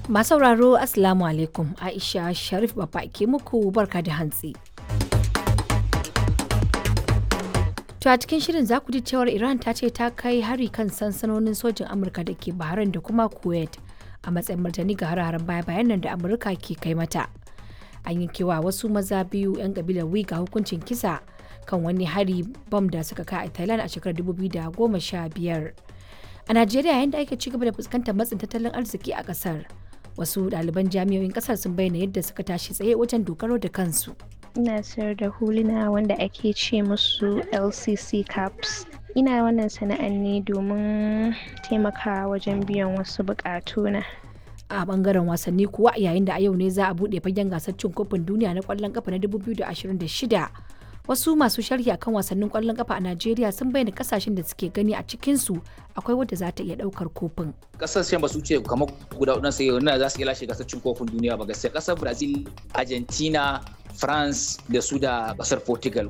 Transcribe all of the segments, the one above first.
Masu sauraro Assalamu alaikum Aisha Sharif Baba ke muku barka da hantsi. To a cikin shirin za ku ji cewar Iran ta ce ta kai hari kan sansanonin sojin Amurka da ke Bahrain da kuma Kuwait a matsayin martani ga hare-haren baya-bayan nan da Amurka ke kai mata. An yi kewa wasu maza biyu 'yan kabilar Wiga hukuncin kisa kan wani hari bam da suka kai a Thailand a shekarar 2015. A Najeriya yayin da ake ci gaba da fuskantar matsin tattalin arziki a kasar. Wasu ɗaliban jami'o'in kasar sun bayyana yadda suka tashi tsaye wajen dogaro da kansu. ina sayar da huluna wanda ake ce musu lcc caps ina wannan sana'an ne domin taimakawa wajen biyan wasu bukatuna a bangaren wasanni kuwa yayin da a yau ne za a buɗe fagen gasar cin kofin duniya na kwallon kafa na 2026 wasu masu sharhi akan wasannin kwallon kafa a najeriya sun bayyana kasashen da suke gani a cikinsu akwai wadda za ta iya daukar kofin kasashen ba su ce kamar guda hudu sai wannan za su iya lashe gasar cin kofin duniya ba gaskiya kasar brazil argentina france da su da kasar portugal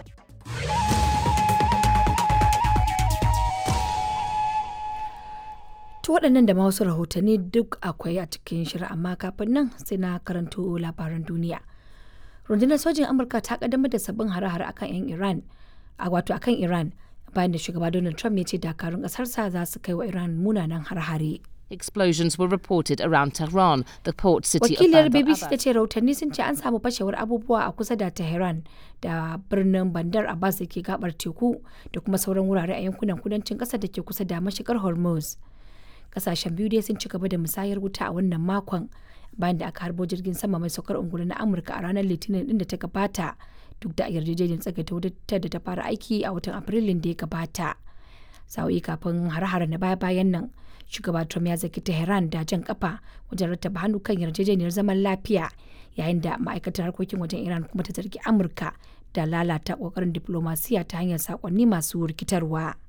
To waɗannan da ma wasu rahotanni duk akwai a cikin shirin amma kafin nan sai na karanto labaran duniya. Rundunar sojin Amurka ta kaddamar da sabbin hare-hare akan 'yan Iran, a wato akan Iran bayan da shugaba Donald Trump ya ce dakarun ƙasarsa za su kai wa Iran munanan hare-hare. Explosions were reported around Tehran, the port city Wakiliyar of Bandar BBC ta Abbas. ce rahotanni sun ce an samu fashewar abubuwa a kusa da Tehran da birnin Bandar Abbas da ke gabar teku da kuma sauran wurare a yankunan kudancin ƙasar da ke kusa da mashigar Hormuz. Kasashen biyu dai sun ci gaba da musayar wuta a wannan makon bayan da aka harbo jirgin sama mai saukar ungulu na Amurka a ranar Litinin din da ta gabata duk da yarjejeniyar tsagaita wutar da ta fara aiki a watan Afrilun da ya gabata. Sa'o'i kafin har-hare na baya-bayan nan shugaba Trump ya zaki Tehran da jan kafa wajen rattaba hannu kan yarjejeniyar zaman lafiya yayin da ma'aikatar harkokin wajen Iran kuma ta zargi Amurka da lalata kokarin diplomasiya ta hanyar sakonni masu rikitarwa.